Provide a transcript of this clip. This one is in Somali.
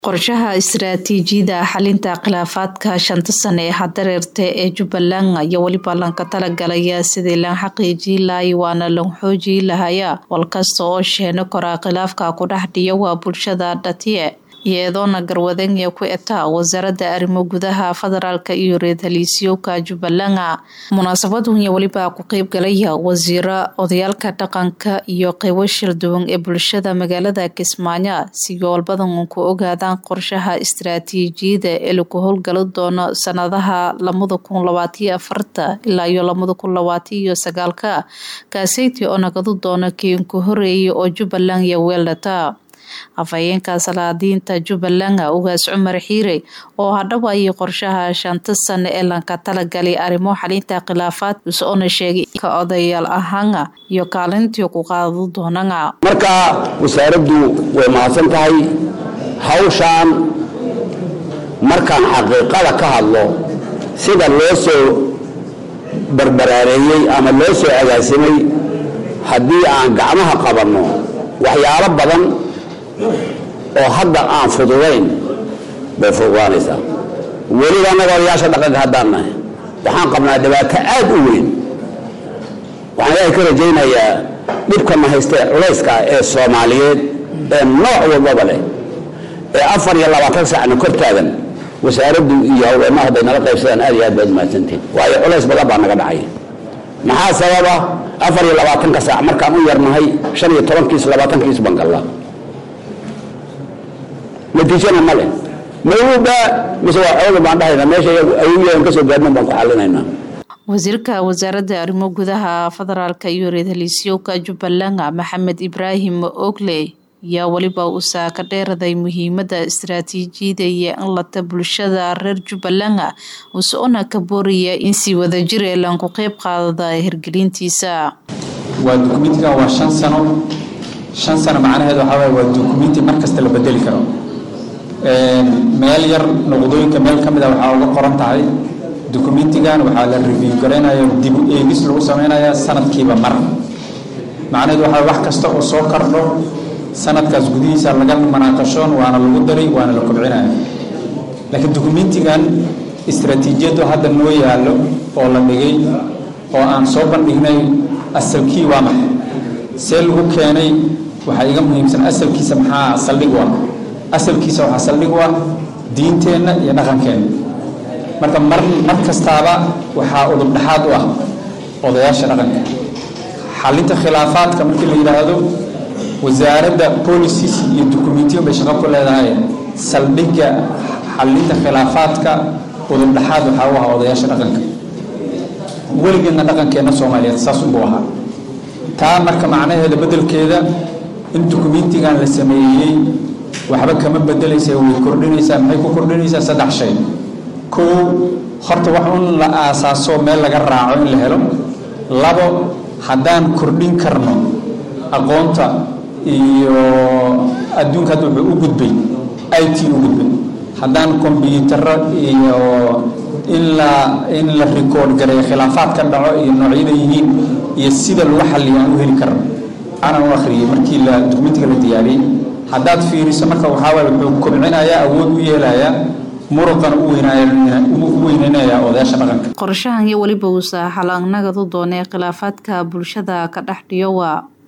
qorshaha istiraatiijiyada xalinta khilaafaadka shanta sane ee hadareerta ee jubbaland ayaa weliba lanka talagalaya sidii lan xaqiijii lahay waana lan xoojii lahaya walkasta oo sheeno koraa khilaafka ku dhex dhiya waa bulshada dhatiye iyadoona garwadanya ku etaa wasaaradda arrimo gudaha federaalka iyo reer-haliisyooka jubbaland munaasabadun iyo weliba ku qeybgalaya wasiiro odayaalka dhaqanka iyo qeybo shirduwan ee bulshada magaalada kismaayo si gobolbadan ku ogaadaan qorshaha istiraatiijiyada ee lagu howlgali doono sanadaha lamada kun labaatiyo afarta ilaa iyo lamada kun labaatiyo sagaalka kaaseyti oo nagadu doono kiinku horeeyay oo jubbaland iyo weeldhata afhayeenka salaadiinta jubbaland ugaas cumar xiire oo hadhawaayay qorshaha shanta sane ee lanka talagalay arrimo xalinta khilaafaad is-oona sheegay ka odayaal ahaana iyo kaalintii ku qaado doonana marka wasaaraddu way mahadsan tahay hawshaan markaan xaqiiqada ka hadlo sida loo soo barbaraareeyey ama loo soo agaasimay haddii aan gacmaha qabanno waxyaalo badan oo hadda aan fududayn bay fududaanaysaa weliba annaga odayaasha dhaqanka haddaan nahay waxaan qabnaa dhibaato aad u weyn waxaan ilaahay ka rajaynayaa dhibkana haystee culayska ee soomaaliyeed ee nooc walbaba leh ee afar iyo labaatan saacna kor taagan wasaaraddu iyo haweenaha hadday nala qaybsadaan aad iyo aad baad umahadsantihin waayo culays badan baa naga dhacay maxaa sababa afar iyo labaatanka saac markaan u yarnahay shan iyo tobankiis labaatankiis baan gallaa natiijana ma leh mawuba mise waa xooga baan dhahayna meesha ayuyadan kasoo gaadhnan baan ku xalinaynaa wasiirka wasaaradda arrimo gudaha federaalka iyo reer-haliisyooka jubbaland maxamed ibraahim ogley ayaa weliba usaa ka dheeraday muhiimada istiraatiijiyada iyo in lata bulshada reer jubbaland us-ona ka booraya in si wadajir ee lanku qeyb qaadada hirgelintiisa waa dukumentigan waa shan sano shan sano macnaheed waxaa waay waa dukumenti mar kasta la bedeli karo meel yar noqdooyinka meel ka mid a waxaa uga qoran tahay dukumentigan waxaa la review garaynaya dib u eegis lagu sameynaya sanadkiiba mar macnaheed waxaa wax kasta oo soo kordho sanadkaas gudihiisa laga manaaqashoon waana lagu daray waana la kobcinaya laakiin dukumentigan istaraatiijiyadu hadda noo yaallo oo la dhigay oo aan soo bandhignay asalkii waa maxay see lagu keenay waxaa iga muhiimsan asalkiisa maxaa saldhig u ah asalkiisa waxaa saldhig u ah diinteenna iyo dhaqankeenna marka mar mar kastaaba waxaa udubdhaxaad u ah odayaasha dhaqanka xalinta khilaafaadka markii la yidhaahdo wasaaradda policies iyo dukumentiyo bay shaqo ku leedahay saldhigga xalinta khilaafaadka udubdhaxaad waxaa u ah odayaasha dhaqanka weligeedna dhaqankeenna soomaaliyeed saas unbuu ahaa taa marka macnaheeda beddelkeeda in dukumentigan la sameeyey waxba kama bedelaysa way kordhinaysaa maxay ku kordhinaysaa saddex shay kow horta wax un la aasaaso meel laga raaco in la helo labo haddaan kordhin karno aqoonta iyo adduunka hadda wuxuu u gudbay i t u gudbay haddaan kombyutaro iyo in la in la record gareeyo khilaafaad ka dhaco iyo noocyada yihiin iyo sida lagu xalliyo aan u heli karno aanan u akhriyey markii la dukumentiga la diyaariyey haddaad fiiriso marka waxaa waay wuxuu kobcinayaa awood u yeelayaa muruqan u weyneynayaa odayaasha dhaqanka qorshahan iyo weliba uusa xalaanagadu doonee khilaafaadka bulshada ka dhex dhiyo waa